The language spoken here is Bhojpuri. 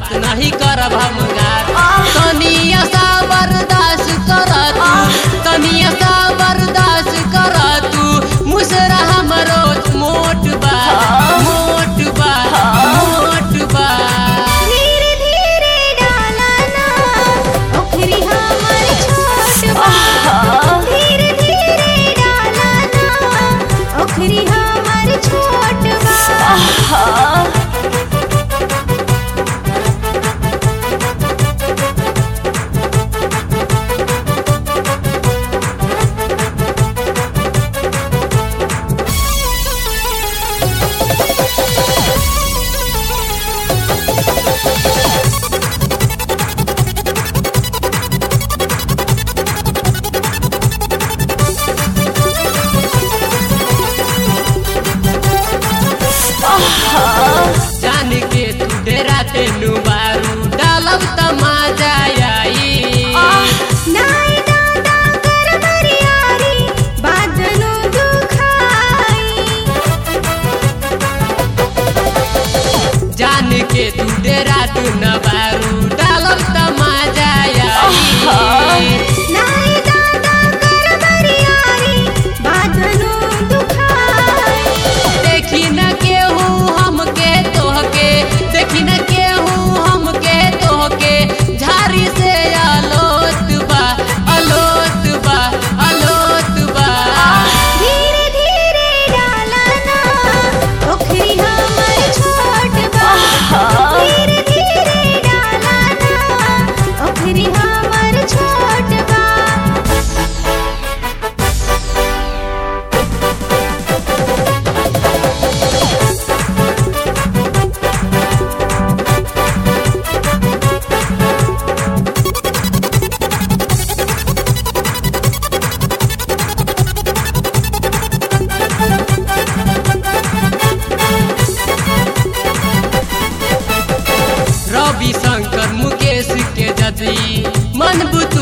बात नहीं करब हम गात तनिया सा बर्दाश्त कर तू तनिया सा बर्दाश्त कर तू मुसरा हमरो मोट बा मोट बा मोट बा धीरे धीरे डाला ना ओखरी हमर छोट बा धीरे धीरे डाला ना ओखरी हमर छोट बा जान के तू डेरा तेनु बारू डालब त मजा आई नाई दादा कर बरियारी बादनु दुखाई जान के तू डेरा तू न बारू डालब त मजा आई नाई दादा कर बरियारी बादनु दुखाई देखी न केहू हमके तोहके देखी न केहू हमके तोहके झारी से अलोत बा अलोत बा अलोत बा धीरे धीरे डाला ना ओखरी हमर छोट बा धीरे धीरे डाला ना ओखरी हमर छोट बा रवि शंकर मुकेश के जदी मन बुत